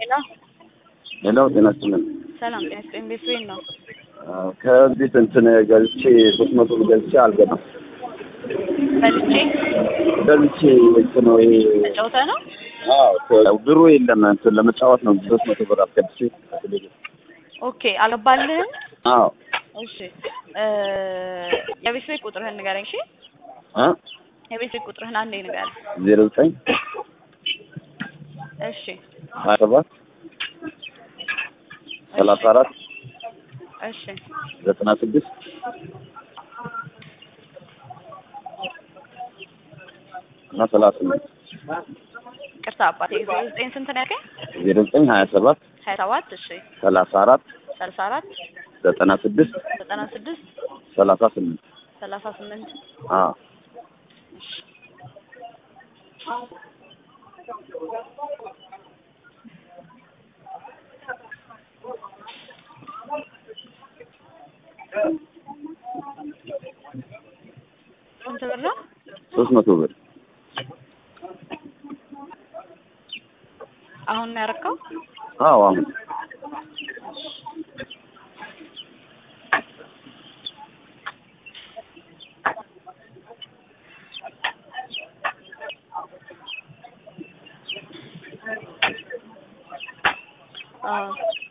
ሄሎ ሄሎ ጤና ይስጥልን። ሰላም ጤና ይስጥልኝ። ቤት ቤት ነው። ከዚህ እንትን ገልቼ ሶስት መቶ ገልቼ አልገባም። በልቼ ገልቼ እንትን ነው ይሄ ተጫውተህ ነው? አዎ ብሩ የለም እንትን ለመጫወት ነው ሶስት መቶ ብር አስገብቼ ኦኬ አልገባልህም? አዎ እሺ እ የቤት ቤት ቁጥርህን ንገረኝ። እሺ እ የቤት ቤት ቁጥርህን አንዴ ንገረኝ። ዜሮ ዘጠኝ እሺ ሀያ ሰባት ሰላሳ አራት እሺ ዘጠና ስድስት እና ሰላሳ ስምንት ቅርታ አባቴ ዜሮ ዘጠኝ ስንት ነው ያልከኝ? ዜሮ ዘጠኝ ሀያ ሰባት ሀያ ሰባት እሺ ሰላሳ አራት ሰላሳ አራት ዘጠና ስድስት ዘጠና ስድስት ሰላሳ ስምንት ሰላሳ ስምንት አዎ ስንት ብር ነው? ሶስት መቶ ብር አሁን ነው ያደረከው? አዎ አሁን አዎ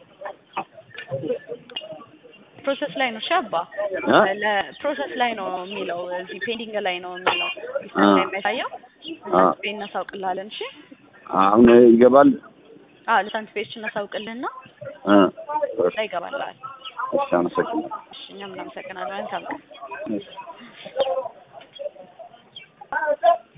ፕሮሰስ ላይ ነው። እሺ አባ እ ለፕሮሰስ ላይ ነው የሚለው እዚህ ፔንዲንግ ላይ ነው የሚለው ሲስተም ላይ የሚያሳየው አ ስፔን እናሳውቅልሃለን። እሺ አሁን ይገባል አዎ ለሳንት ፔጅ እናሳውቅልህና እ ላይ ይገባልሃል። እሺ አመሰግናለሁ እሺ እኛም እናመሰግናለን። መልካም ቀን። እሺ